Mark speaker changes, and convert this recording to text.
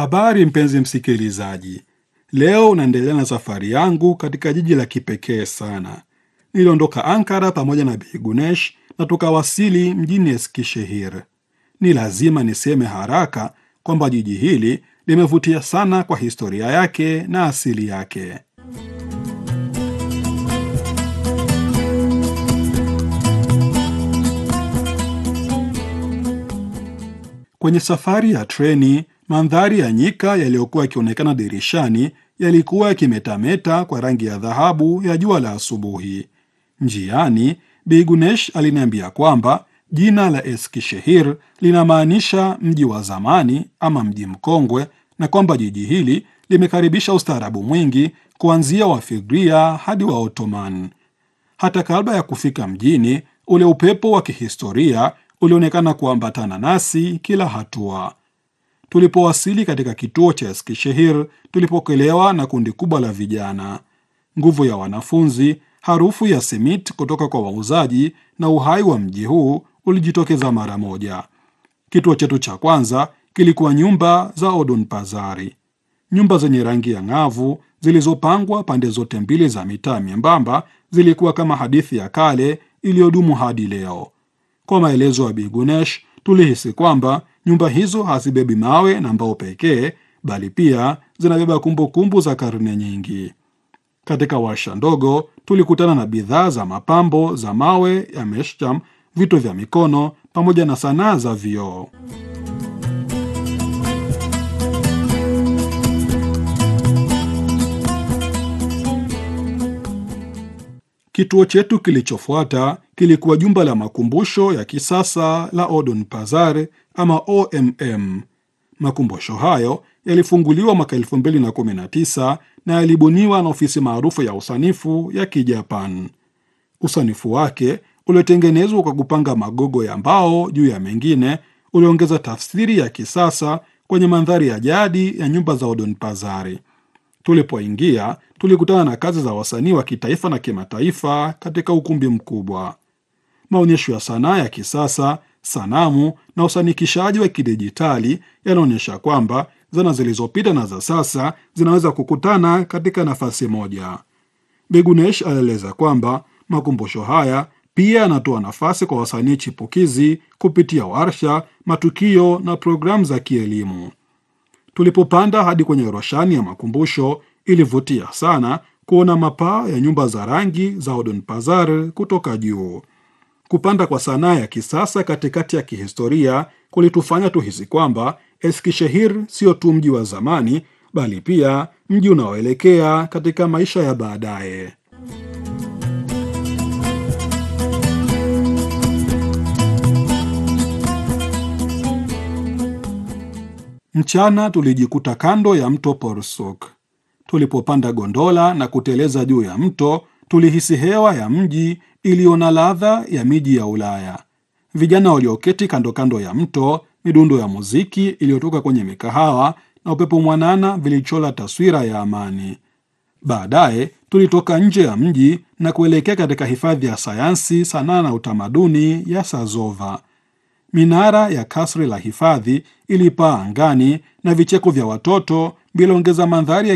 Speaker 1: Habari mpenzi msikilizaji, leo naendelea na safari yangu katika jiji la kipekee sana. Niliondoka Ankara pamoja na Bi Gunesh na tukawasili mjini Eskishehir. Ni lazima niseme haraka kwamba jiji hili limevutia sana kwa historia yake na asili yake. Kwenye safari ya treni, mandhari ya nyika yaliyokuwa yakionekana dirishani yalikuwa yakimetameta kwa rangi ya dhahabu ya jua la asubuhi. Njiani, Bi Gunesh aliniambia kwamba jina la Eskishehir linamaanisha mji wa zamani ama mji mkongwe, na kwamba jiji hili limekaribisha ustaarabu mwingi kuanzia Wafigria hadi wa Ottoman. Hata kabla ya kufika mjini, ule upepo wa kihistoria ulionekana kuambatana nasi kila hatua. Tulipowasili katika kituo cha Eskishehir, tulipokelewa na kundi kubwa la vijana, nguvu ya wanafunzi, harufu ya simit kutoka kwa wauzaji na uhai wa mji huu ulijitokeza mara moja. Kituo chetu cha kwanza kilikuwa nyumba za Odun Pazari, nyumba zenye rangi ya ng'avu zilizopangwa pande zote mbili za mitaa myembamba. Zilikuwa kama hadithi ya kale iliyodumu hadi leo. Kwa maelezo ya Bi Gunesh, tulihisi kwamba nyumba hizo hazibebi mawe na mbao pekee, bali pia zinabeba kumbukumbu za karne nyingi. Katika warsha ndogo tulikutana na bidhaa za mapambo za mawe ya meshcham, vito vya mikono pamoja na sanaa za vioo. Kituo chetu kilichofuata kilikuwa jumba la makumbusho ya kisasa la Odun Pazar ama OMM. Makumbusho hayo yalifunguliwa mwaka 2019 na yalibuniwa na ofisi maarufu ya usanifu ya Kijapan. Usanifu wake uliotengenezwa kwa kupanga magogo ya mbao juu ya mengine uliongeza tafsiri ya kisasa kwenye mandhari ya jadi ya nyumba za Odun Pazari. Tulipoingia tulikutana na kazi za wasanii wa kitaifa na kimataifa katika ukumbi mkubwa. Maonyesho ya sanaa ya kisasa, sanamu na usanikishaji wa kidijitali yanaonyesha kwamba zana zilizopita na za sasa zinaweza kukutana katika nafasi moja. Begunesh alieleza kwamba makumbusho haya pia yanatoa nafasi kwa wasanii chipukizi kupitia warsha, matukio na programu za kielimu. Tulipopanda hadi kwenye roshani ya makumbusho, ilivutia sana kuona mapaa ya nyumba za rangi za Odun Pazar kutoka juu. Kupanda kwa sanaa ya kisasa katikati ya kihistoria kulitufanya tuhisi kwamba Eskishehir sio tu mji wa zamani, bali pia mji unaoelekea katika maisha ya baadaye. Mchana tulijikuta kando ya mto Porsuk. Tulipopanda gondola na kuteleza juu ya mto, tulihisi hewa ya mji iliyo na ladha ya miji ya Ulaya. Vijana walioketi kando kando ya mto, midundo ya muziki iliyotoka kwenye mikahawa na upepo mwanana vilichola taswira ya amani. Baadaye tulitoka nje ya mji na kuelekea katika hifadhi ya sayansi, sanaa na utamaduni ya Sazova. Minara ya kasri la hifadhi ilipaa angani na vicheko vya watoto viliongeza mandhari ya